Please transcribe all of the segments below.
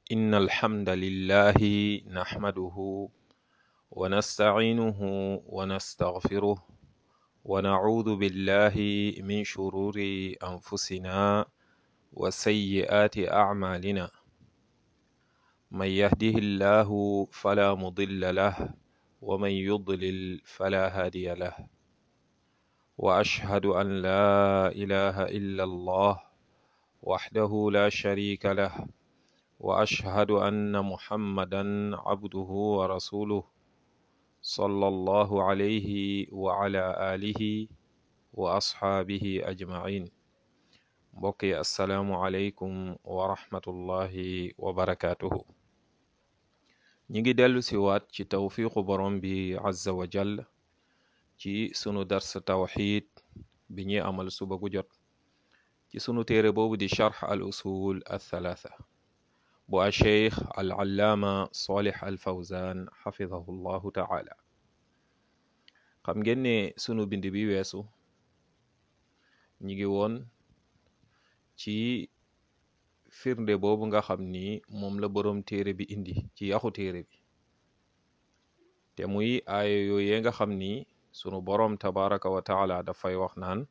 إن الحمد لله نحمده ونستعينه ونستغفره ونعوذ بالله من شرور أنفسنا وسيئات أعمالنا من يهده الله فلا مضل له ومن يضلل فلا هادي له وأشهد أن لا إله إلا الله وحده لا شريك له وأشهد أن محمدا عبده ورسوله صلى الله عليه وعلى آله وأصحابه أجمعين mbokk yi asalaamualeykum wa rahmatullahi wa barakaatuhu ñi ngi dellu si waat ci tawfiqu borom bi azza wa jall ci sunu dars tawxid bi ñuy amal suba gu jot ci sunu téere boobu di charx al usul althalatha bu a cheikh al allaama solih al fawzan xafidahu llahu taala xam ngeen ne sunu bind bi weesu ñi ngi woon ci firnde boobu nga xam ni moom la boroom téere bi indi ci yaxu téere bi te muy aaya yooyee nga xam ni sunu boroom tabaraka wa taala dafay wax naan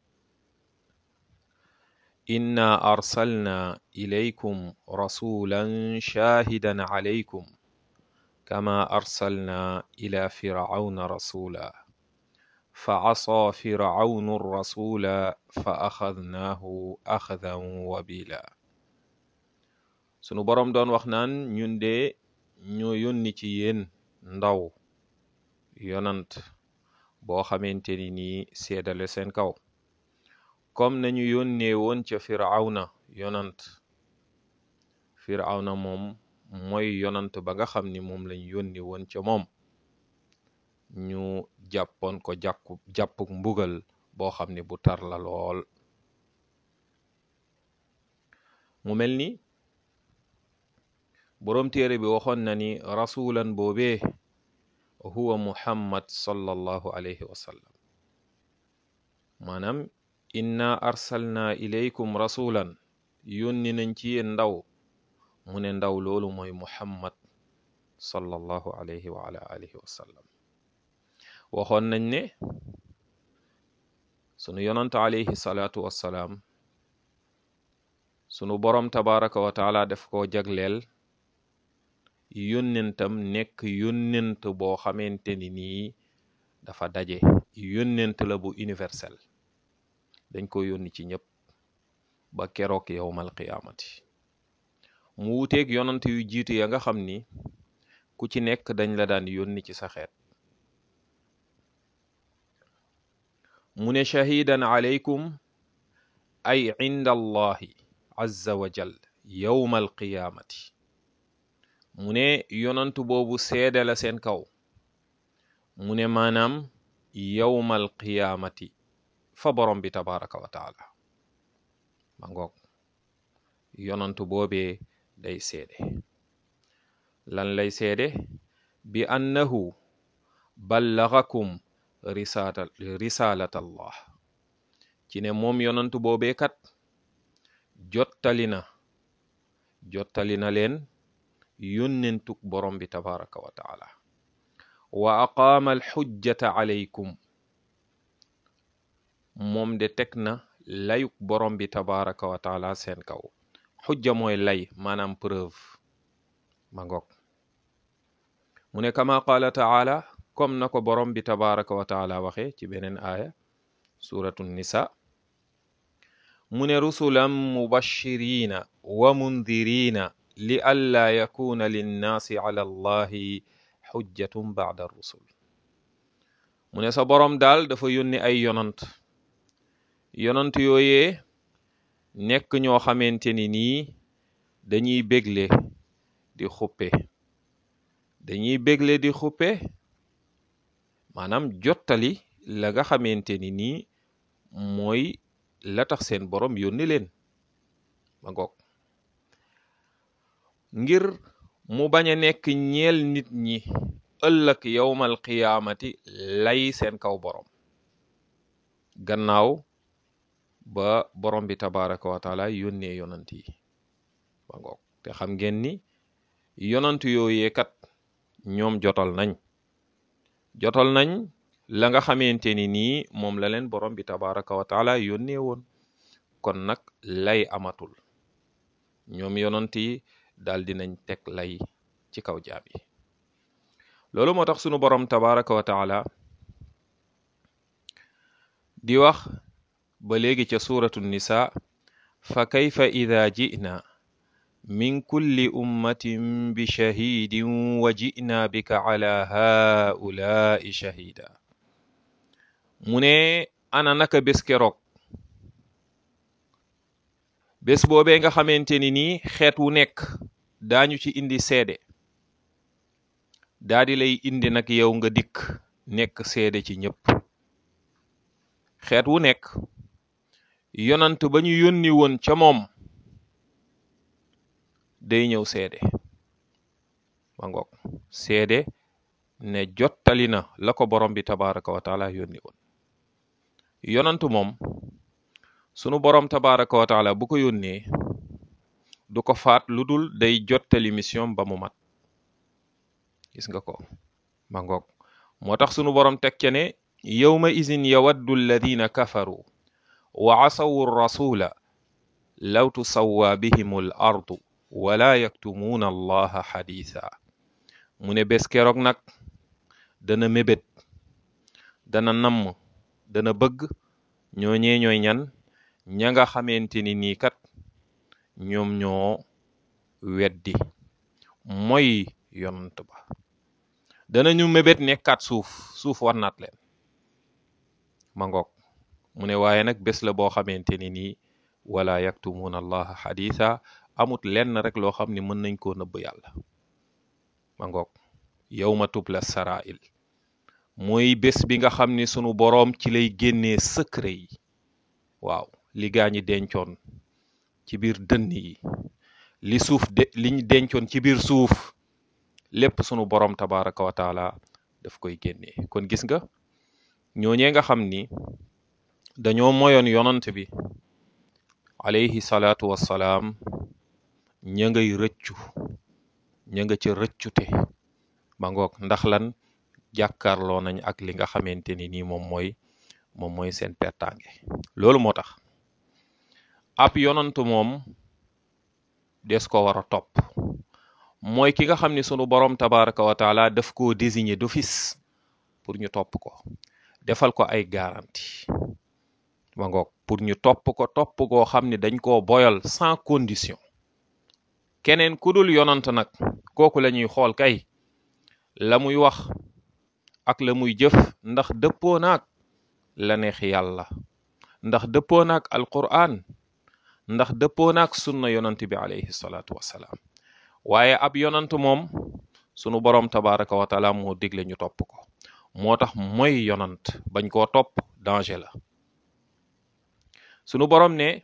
inna arsalna ilaykum rasulan shahidan alaykum kama arsalna ila firauna rasula fa asaa firaunu rasula fa axadnaahu axdan wabila sunu boroom doon wax naan ñun de ñoo yónni ci yéen ndaw yonant boo xamante ni nii seedale seen kaw comme nañu yónnee woon ca firawna yonant firawna moom mooy yonant ba nga xam ni moom lañ yónni woon ca moom ñu jàppoon ko jàkku jàppuk mbugal boo xam ni bu tar la lool mu mel ni boroom téere bi waxoon na ni rasulan boobee huwa muhammad sallallahu alayhi wa sallam maanaam inna arsalna ilaykum rasulan yónni nañ ci yéen ndaw mu ne ndaw loolu mooy muhammad sallallahu alayhi wa ala alihi wa sallam waxoon nañ ne sunu yonant alayhi salaatu wassalaam sunu boroom tabaraka wa taala def ko jagleel yónnentam nekk yónnent boo xamante ni nii dafa daje yónnent la bu universel dañ ko yónni ci ñëpp ba keroog yowmal qiyaamati mu wuteeg yonant yu jiitu ya nga xam ni ku ci nekk dañ la daan yónni ci sa xeet mu ne shahidan alaykum ay inda allahi azza wa jal yowmal qiyaamati mu ne yonantu boobu seede la seen kaw mu ne maanaam yowmal qiyaamati fa borom bi tabaraka wa taala ma ngoog yonantu boobee day seede lan lay seede bi annahu ballagakum risala risalat allah ci ne moom yonantu boobee kat jottali na jottali na leen yónnentuk borom bi tabaraka wa taala wa aqaama alxujjata alaykum moom de teg na layuk borom bi tabaraka wa taala seen kaw xujja mooy lay maanaam preuve ma ngoog mu ne kama qaala taala comme na ko borom bi tabaraka wa taala waxe ci beneen aaya suratu nisa mu ne rusulan mubashirina wa mundirina li alla yakuna linnaasi ala allahi xujjatun bacda rusul mu ne sa boroom daal dafa yónni ay yonant yonant yooyee nekk ñoo xamante ni nii dañuy bégle di xuppe dañuy bégle di xuppe maanaam jottali la nga xamante ni nii mooy la tax seen boroom yónni leen ma ngoog ngir mu bañ a nekk ñeel nit ñi ëllëg yowmal qiyaamati lay seen kaw boroom gannaaw ba borom bi tabaraka wa taala yónnee yonant yi ba ngoog te xam ngeen ni yonant yooyee kat ñoom jotal nañ jotal nañ la nga xamante ni nii moom la leen borom bi tabaraka wa taala yónnee woon kon nag lay amatul ñoom yonant yi daal dinañ teg lay ci kaw jaam yi loolu moo tax sunu borom tabaraka wa taala di wax ba léegi ca suratu nisa fa kayfa ida jina min kulli ummatin bi shahidin wa jina bika ala haulai shahida mu ne ana naka bés keroog bés boobee nga xamante ni nii xeet wu nekk daañu ci indi seede daa di lay indi nag yow nga dikk nekk seede ci ñëpp xeet wu nekk yonant ba ñu yónni woon ca moom day ñëw seede ma ngoog seede ne jottali na la ko borom bi tabaraka wa taala yónni woon yonant moom sunu borom tabaraka wa taala bu ko yónnee du ko faat lu dul day jottali mission ba mu mat gis nga ko ma ngoog moo tax sunu borom teg ca ne yawma izin yawaddu alladina kafaru wa asawu rasula law tusawwa bihim al ardu wala yaktumuuna allaha xadiisa mu ne bés keroog nag dana mébét dana namm dana bëgg ñooñee ñooy ñan ña nga xamante ni nii kat ñoom ñoo weddi mooy yonant ba danañu mébét nekkaat suuf suuf war naat leen ma ngoog mu ne waaye nag bés la boo xamante ni nii wala yaktumuuna allaha xadiisa amut lenn rek loo xam ni mën nañ koo nëbb yàlla ma ngoog yawma tubla sarail mooy bés bi nga xam ni sunu boroom ci lay génnee secret yi waaw li gaa ñi dencoon ci biir dënn yi li suuf de liñ dencoon ci biir suuf lépp sunu boroom tabaraka wa taala daf koy génnee kon gis nga ñooñee nga xam ni dañoo moyoon yonant bi alayhi salaatu wassalaam ña ngay rëccu ña nga ca rëccute ba ngoog ndax lan jàkkaarloo nañ ak li nga xamante ni nii moom mooy moom mooy seen pertange loolu moo tax ab yonant moom des ko war a topp mooy ki nga xam ni sunu borom tabaraka wa taala daf koo désigner d'office pour ñu topp ko defal ko ay garantie ma ngoog pour ñu topp ko topp koo xam ni dañ koo boyal sans condition keneen ku dul yonant nag kooku la ñuy xool kay la muy wax ak la muy jëf ndax dëppoo naag la neex yàlla ndax dëppoo naag alquran ndax dëppoo naag sunna yonant bi alayhi salaatu wassalaam waaye ab yonant moom sunu boroom tabaraka wa taala moo digle ñu topp ko moo tax mooy yonant bañ koo topp danger la sunu boroom ne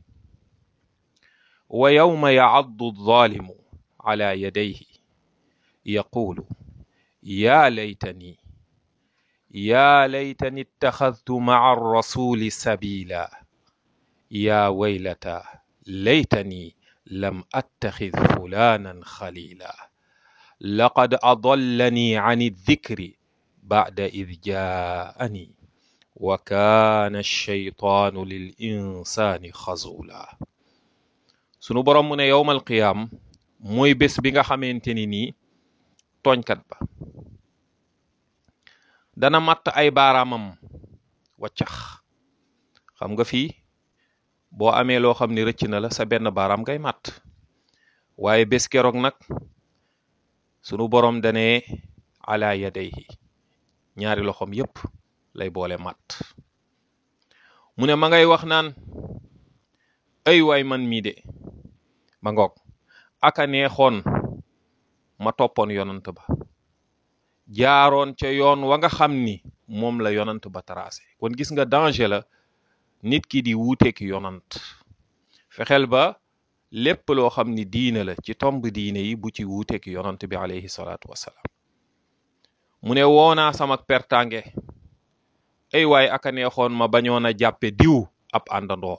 wa yawma ya'addu adh-dhalimu ala yadayhi yaqulu ya laytani ya laytani ittakhadhtu ma'a ar-rasuli sabila ya waylata laytani lam attakhidh fulanan khalila laqad adallani 'ani adh-dhikri ba'da idh ja'ani wa kana ash-shaytanu lil insani khazula sunu borom mu ne yowmal qiyaam mooy bés bi nga xamante ni nii tooñkat ba dana matt ay baaraamam waccax xam nga fii boo amee loo xam ni rëcc na la sa benn baaraam ngay matt waaye bés keroog nag sunu borom dane ala yadayhi ñaari loxom yépp lay boole matt mu ne ma ngay wax naan ay waay man mii de ma ngoog aka neexoon ma toppoon yonant ba jaaroon ca yoon wa nga xam ni moom la yonant ba tracé kon gis nga danger la nit ki di wuuteek yonant fexeel ba lépp loo xam ni diine la ci tomb diine yi bu ci wuuteek yonant bi alayhi salaatu wassalaam mu ne woonaa sama pertange ay waay aka neexoon ma bañoon a jàppe diw ab àndandoo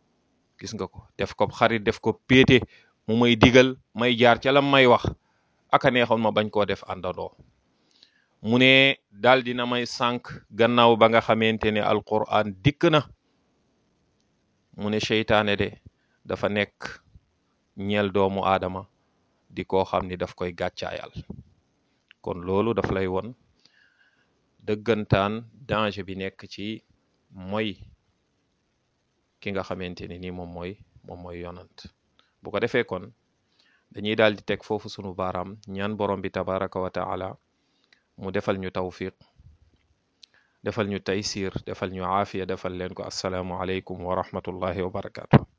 gis nga ko def ko xarit def ko péete mu may digal may jaar ca la may wax aka neexoon ma bañ koo def àndandoo mu ne daal dina may sànq gannaaw ba nga xamante ne alquran dikk na mu ne seytaane de dafa nekk ñeel doomu aadama di koo xam ni daf koy gàccaayal kon loolu daf lay won dëggantaan danger bi nekk ci mooy ki nga xamante ni nii moom mooy moom mooy yonant bu ko defee kon dañuy daal di teg foofu sunu baaraam ñaan borom bi tabaraka wa taala mu defal ñu tawfiq defal ñu taysir defal ñu aafiya defal leen ko assalaamu aleykum wa rahmatullahi wa barakaatu